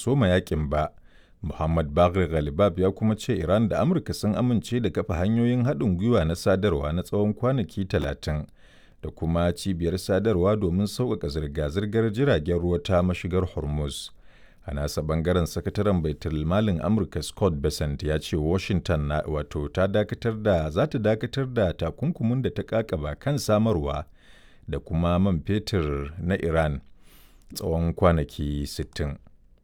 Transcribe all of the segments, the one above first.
soma yakin ba. Muhammad Bagher Ghalibab ya kuma ce Iran da Amurka sun amince da kafa hanyoyin haɗin gwiwa na sadarwa na tsawon kwanaki talatin da kuma cibiyar sadarwa domin sauƙaƙa zirga-zirgar jiragen ruwa ta mashigar Hormuz. A nasa bangaren sakataren baitul malin Amurka Scott Bessent ya ce Washington na wato ta dakatar da za ta dakatar da takunkumin da ta kakaba kan samarwa da kuma man fetur na Iran tsawon kwanaki 60.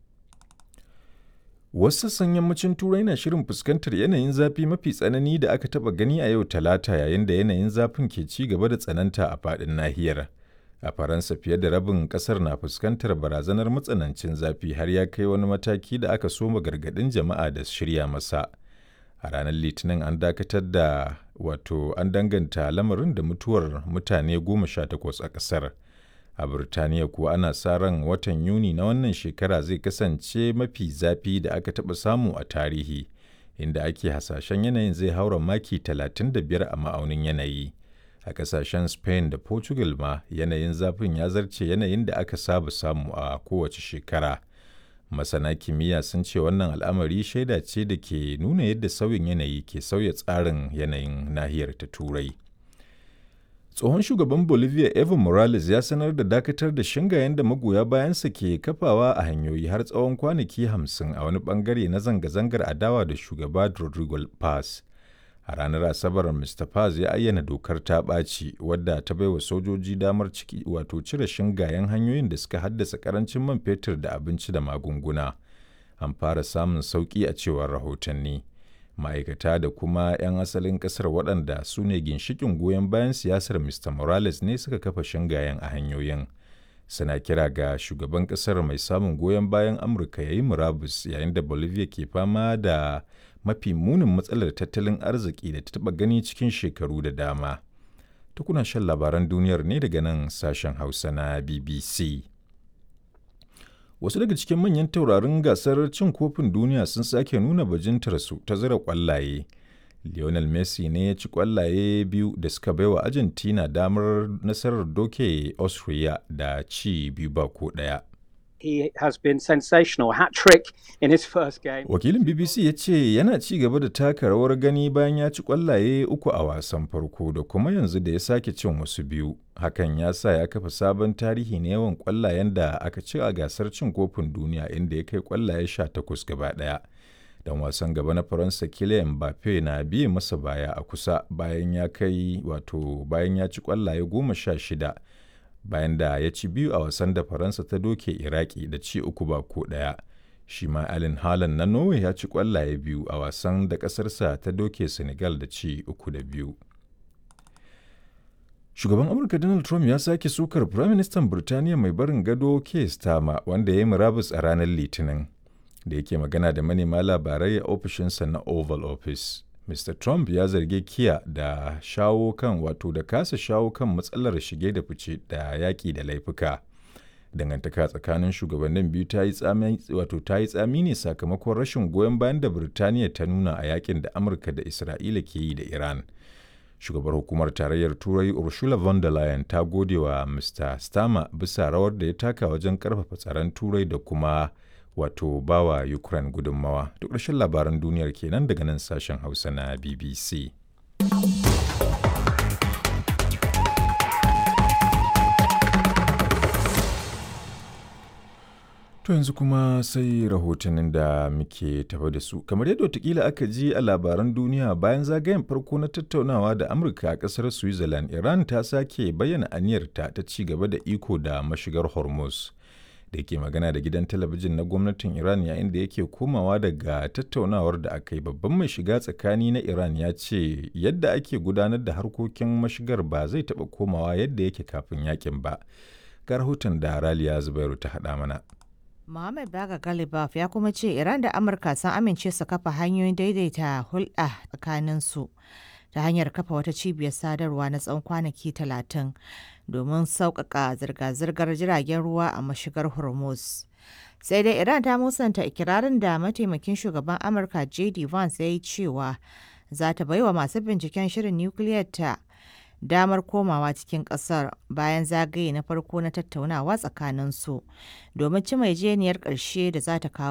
Wasu sassan yammacin Turai na shirin fuskantar yanayin zafi mafi tsanani da aka taɓa gani a yau Talata yayin da yanayin zafin ke ci gaba da tsananta a faɗin nahiyar. A Faransa fiye da rabin ƙasar na fuskantar barazanar matsanancin zafi har ya kai wani mataki da aka soma gargaɗin jama'a da shirya masa. A ranar Litinin an dakatar da wato an danganta lamarin da mutuwar mutane goma sha takwas a ƙasar. a Burtaniya kuwa ana sa ran watan Yuni na wannan shekara zai kasance mafi zafi da aka taɓa samu a tarihi, inda ake hasashen yanayin zai haura maki 35 a ma'aunin yanayi. A ƙasashen Spain da Portugal ma yanayin zafin ya zarce yanayin da aka saba samu a kowace shekara. Masana kimiyya sun ce wannan al'amari shaida ce da ke nuna yadda sauyin yanayi ke sauya tsarin yanayin nahiyar ta Turai. tsohon shugaban bolivia evo morales ya sanar da dakatar da shingayen da magoya bayansa ke kafawa a hanyoyi har tsawon kwanaki hamsin a wani bangare na zanga-zangar adawa da shugaba rodrigo paz a ranar asabar mr paz ya ayyana dokar ta ɓaci wadda ta baiwa sojoji damar ciki wato cire shingayen hanyoyin da suka haddasa karancin man fetur da abinci da magunguna an fara samun sauƙi a cewar rahotanni ma'aikata da kuma 'yan asalin kasar waɗanda su ne ginshikin goyon bayan siyasar mr morales ne suka kafa shingayen a hanyoyin suna kira ga shugaban kasar mai samun goyon bayan amurka ya yi murabus yayin da bolivia ke fama da mafi munin matsalar tattalin arziki da ta taɓa gani cikin shekaru da dama tukuna shan labaran duniyar ne daga nan sashen hausa na bbc wasu daga cikin manyan taurarin gasar cin kofin duniya sun sake nuna bajintarsu ta zira kwallaye lionel messi ne ya ci kwallaye biyu da suka baiwa argentina damar nasarar doke austria da ci biyu ba ko daya He has been sensational hat trick in his first game. Wakilin BBC ya ce yana ci gaba da taka rawar gani bayan ya ci kwallaye uku a wasan farko da kuma yanzu da ya sake cin wasu biyu. Hakan ya sa ya kafa sabon tarihi na yawan kwallayen da aka ci a gasar cin kofin duniya inda ya kai kwallaye sha takwas gaba ɗaya. Dan wasan gaba na Faransa Kylian Mbappe na biye masa baya a kusa bayan ya kai wato bayan ya ci kwallaye goma sha shida. bayan da ya ci biyu a wasan da faransa ta doke iraki da ci uku ba ko ɗaya shi ma alin halan na norway ya ci kwallaye biyu a wasan da ƙasarsa ta doke senegal da ci uku da biyu shugaban amurka donald trump ya sake sukar firaministan birtaniya mai barin gado keir starmer wanda ya yi murabus a ranar litinin da yake magana da manema labarai a ofishinsa na oval office Mr. Trump ya zargi Kiya da shawo kan wato da kasa shawo kan matsalar shige da fice da yaƙi da laifuka. Dangantaka tsakanin shugabannin biyu ta yi tsami wato ta yi tsami ne sakamakon rashin goyon bayan da Birtaniya ta nuna a yakin da Amurka da Isra'ila ke yi da Iran. Shugabar hukumar tarayyar Turai Ursula von der Leyen ta gode wa Mr. Starmer bisa rawar da ya taka wajen karfafa tsaron Turai da kuma wato bawa Ukraine gudunmawa. Duk ƙarshen labaran duniyar kenan daga nan sashen Hausa na BBC. To yanzu kuma sai rahotannin da muke tafa da su. Kamar yadda watakila aka ji a labaran duniya bayan zagayen farko na tattaunawa da Amurka a ƙasar Switzerland, Iran ta sake bayyana aniyarta ta ci gaba da iko da mashigar Hormuz. da ke magana da gidan talabijin na gwamnatin Iran yayin da yake komawa daga tattaunawar da aka yi babban mai shiga tsakani na Iran ya ce yadda ake gudanar da harkokin mashigar ba zai taɓa komawa yadda yake kafin yakin ba. Ga rahoton da Raliya Zubairu ta haɗa mana. Muhammad Baga Galibaf ya kuma ce Iran da Amurka sun amince su kafa hanyoyin daidaita hulɗa tsakaninsu ta hanyar kafa wata cibiyar sadarwa na tsawon kwanaki talatin domin sauƙaƙa zirga-zirgar jiragen ruwa a mashigar Hormuz. Sai dai Iran ta musanta ikirarin da mataimakin shugaban Amurka J.D. Vance ya yi cewa za ta baiwa masu binciken shirin nukiliyar ta damar komawa cikin ƙasar bayan zagaye na farko na tattaunawa tsakaninsu domin ci mai jeniyar ƙarshe da za ta kawo